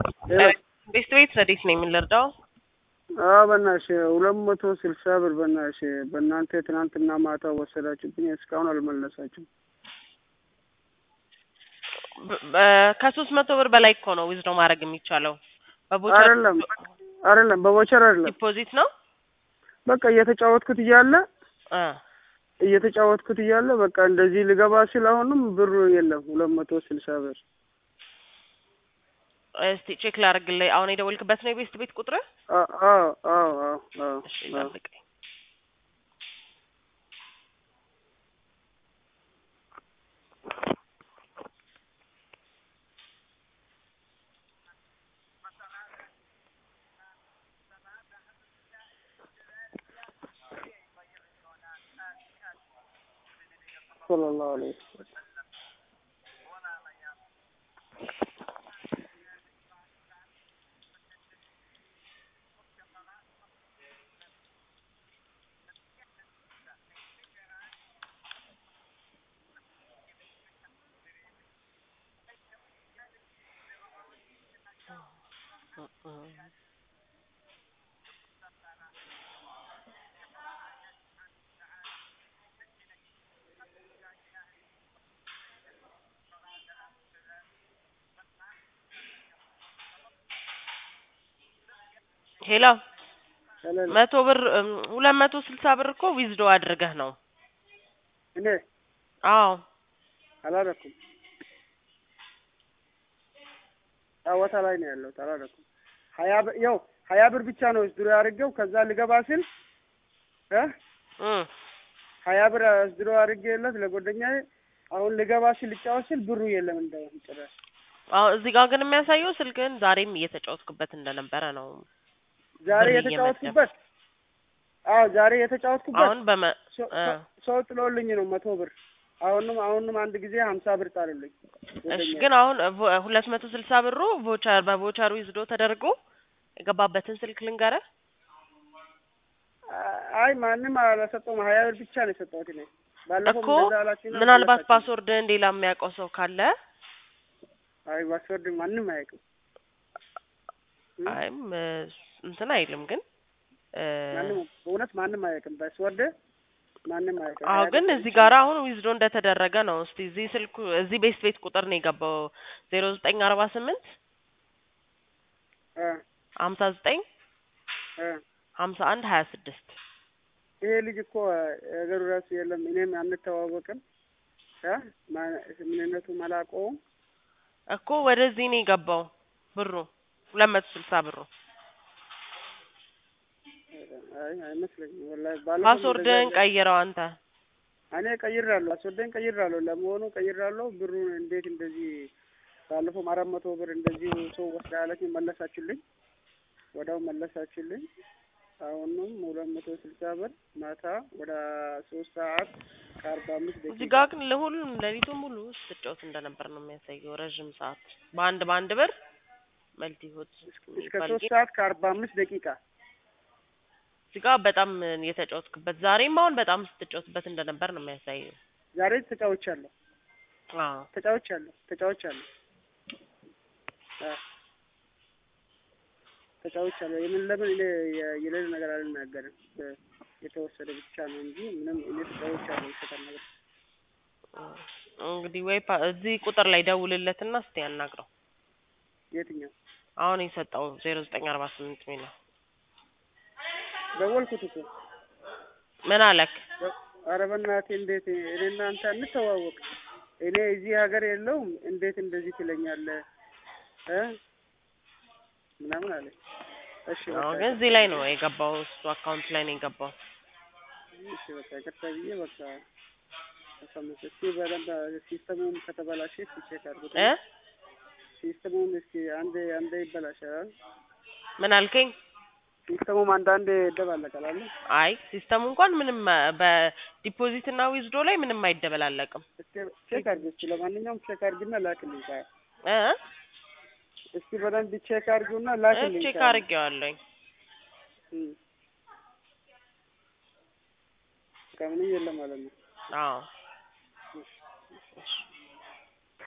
ቤት ቤት ረዲት ነው የምንረዳው? አዎ በእናትሽ ሁለት መቶ ስልሳ ብር በእናትሽ በእናንተ ትናንትና ማታ ወሰዳችሁብኝ እስካሁን አልመለሳችሁም። ከሶስት መቶ ብር በላይ እኮ ነው ዊዝዶ ማድረግ የሚቻለው። በቦቸር አይደለም አይደለም በቦቸር አይደለም ዲፖዚት ነው በቃ እየተጫወትኩት እያለ እ እየተጫወትኩት እያለ በቃ እንደዚህ ልገባ ሲል አሁንም ብሩ የለም ሁለት መቶ ስልሳ ብር እስቲ ቼክ ላድርግልህ። አሁን የደወልክበት ነው የቤስት ቤት ቁጥር? አ- አዎ አዎ አዎ አዎ እሺ አዎ ጠብቀኝ። ሰለላሁ ዐለይሂ ወሰለም ሄሎ ሰለላሁ መቶ ብር እም፣ ሁለት መቶ ስልሳ ብር እኮ ዊዝዶ አድርገህ ነው። እኔ አዎ አላደረኩም ጨዋታ ላይ ነው ያለሁት አላደረኩም ሀያ ብር ያው ሀያ ብር ብቻ ነው እስድሮ ያድርገው ከዛ ልገባ ስል እ እም፣ ሀያ ብር እስድሮ አድርጌለት ለጓደኛዬ አሁን ልገባ ስል ልጫወት ስል ብሩ የለም እንደውም ጭራሽ አዎ እዚህ ጋር ግን የሚያሳየው ስልክህን ዛሬም እየተጫወትክበት እንደነበረ ነው። ዛሬ ብር የተጫወትኩበት አዎ ዛሬ የተጫወትኩበት አሁን በመ ሰው- እ፣ ሰው- ሰው ጥሎልኝ ነው መቶ ብር አሁንም አሁንም አንድ ጊዜ ሀምሳ ብር ጣሉልኝ እሺ ጓደኛዬ። ግን አሁን ቮ- ሁለት መቶ ስልሳ ብሩ ቮቸር በቮቸር ዊዝዶ ተደርጎ የገባበትን ስልክ ልንገርህ። አይ ማንም አላሰጠውም ሀያ ብር ብቻ ነው የሰጠሁት እኔ ባለፈው እኮ እንደዛ አላችሁና ምናልባት መለሳችሁ። ፓስወርድህን ሌላ የሚያውቀው ሰው ካለ አይ ፓስወርድ ማንም አያውቅም እ? አይም እ፣ እንትን አይልም ግን እ፣ ማንም በእውነት ማንም አያውቅም ፓስወርድ ማንም አያውቅም አዎ ሀያ ግን ብር እዚህ ብቻ ጋር አሁን ዊዝዶ እንደተደረገ ነው። እስቲ እዚህ ስልኩ እዚህ ቤት ቤት ቁጥር ነው የገባው ዜሮ ዘጠኝ አርባ ስምንት እ ሀምሳ ዘጠኝ እ ሀምሳ አንድ ሀያ ስድስት ይሄ ልጅ እኮ ነገሩ ራሱ የለም እኔም አንተዋወቅም እ ማ- ምንነቱ አላውቀውም እኮ ወደዚህ ነው የገባው ብሩ ሁለት መቶ ስልሳ ብሩ አይ አይመስለኝም ወላሂ ባለፈው ፓስወርድህን እንደዛ ቀይረው አንተ እኔ ቀይራለሁ ፓስወርድን ቀይራለሁ ለመሆኑ ቀይራለሁ ብሩን እንዴት እንደዚህ ባለፈው አራት መቶ ብር እንደዚሁ ሰው ወስዳ ያለችኝ መለሳችሁልኝ ወዲያው መለሳችሁልኝ አሁንም ሁለት መቶ ስልሳ ብር ማታ ወደ ሶስት ሰዓት ከአርባ አምስት እዚህ ደቂቃ ጋር ግን ለሁሉም ሌሊቱን ሙሉ ስትጫወት እንደነበር ነው የሚያሳየው። ረዥም ሰዓት በአንድ በአንድ ብር መልቲ ሆት እስከ የሚባል ሶስት ጌም ሰዓት ከአርባ አምስት ደቂቃ እዚህ ጋር በጣም የተጫወትክበት ዛሬም አሁን በጣም ስትጫወትበት እንደነበር ነው የሚያሳየው። ዛሬ ተጫውቻለሁ አዎ ተጫውቻለሁ ተጫውቻለሁ አ ተጫውቻለሁ የምን ለምን እኔ የ- የሌለ ነገር አልናገርም በ- የተወሰደ ብቻ ነው እንጂ ምንም እኔ ተጫውቻለሁ ይሰጣል ነገር እንግዲህ ወይ ፓ- እዚህ ቁጥር ላይ ደውልለትና እስቲ ያናግረው። የትኛው አሁን የሰጠው ዜሮ ዘጠኝ አርባ ስምንት ሚል ደወልኩት እኮ ምን አለክ? ኧረ በእናትህ እንዴት እኔ እናንተ እንተዋወቅ እኔ እዚህ ሀገር የለውም እንዴት እንደዚህ ትለኛለህ እ ምናምን አለ እሺ በቃ አዎ ግን እዚህ ላይ ነው የገባው፣ እሱ አካውንት ላይ ነው የገባው። እሺ በቃ ይቅርታ ብዬ በቃ ተሰምቶ እስኪ በደንብ ሲስተሙም ከተበላሸ እስኪ ቼክ አድርጉት እ ሲስተሙም እስኪ አንዴ አንዴ ይበላሻል ምን አልከኝ? ሲስተሙም አንዳንዴ ይደባለቃል አለ አይ ሲስተሙ እንኳን ምንም በዲፖዚት እና ዊዝዶ ላይ ምንም አይደበላለቅም። እስኪ ቼክ አድርግ እስኪ ለማንኛውም ቼክ አድርግና ላክልኝ ካ እ እስኪ በደንብ ቼክ አድርጊውና ላክልኝ ቼክ ካ አድርጌዋለሁኝ። እም። በቃ ምንም የለም ማለት ነው አዎ